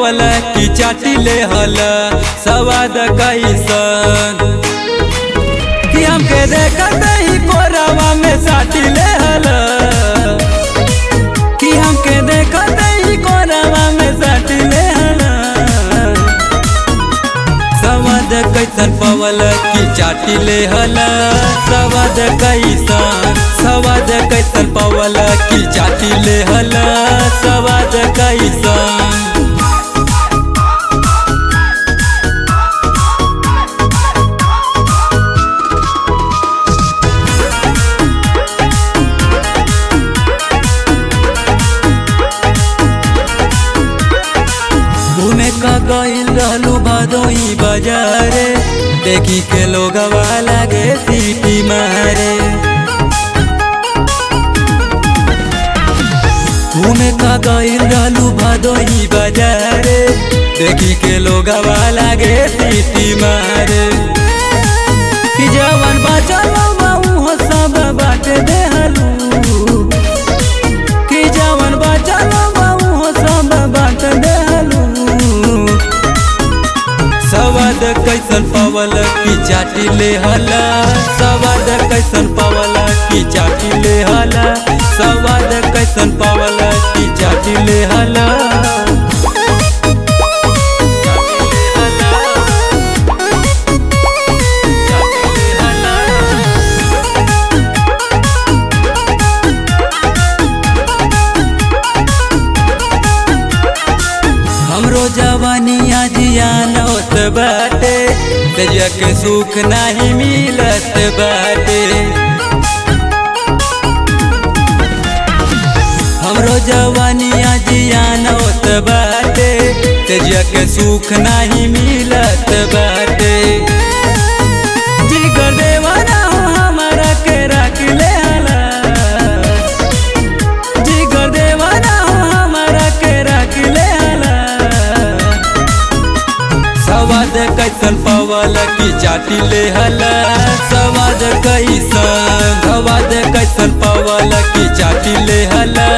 पवल की चाटी ले हल सवाद कैसन कि हमके देखत ही कोरावा में साटी ले हल कि हमके देखत ही कोरावा में साटी ले हल सवाद कैसन पवल की चाटी ले हल सवाद कैसन सवाद कैसन पवल की चाटी ले हल सवाद कैसन घूमे का गईल रहलू भदोई बाजारे देखी के लोगवा लागे सीटी मारे घूमे का गईल रहलू भदोई बाजारे देखी के लोगवा लागे सीटी मारे कि जवन बचल बहु सब बाट देहलू कि जवन बचल बहु सब बाट देहलू सवाद कैसन पवल की चाटी ले हला सवाद कैसन पवल की चाटी ले हला सवाद कैसन पवल की चाटी ले हला हमरो जवानिया जियान होत बाटे तेजिया के सुख नाही मिलत बाटे हमरो जवानिया जियान होत बाटे तेजिया के सुख नाही मिलत बाटे जिगर देवाना हो हमरा के रख ले हला जिगर देवाना हो हमरा के रख ले हला सवाद कैसन पवल की चाटी ले हला सवाद कैसन सवाद कैसन पवल की चाटी ले हला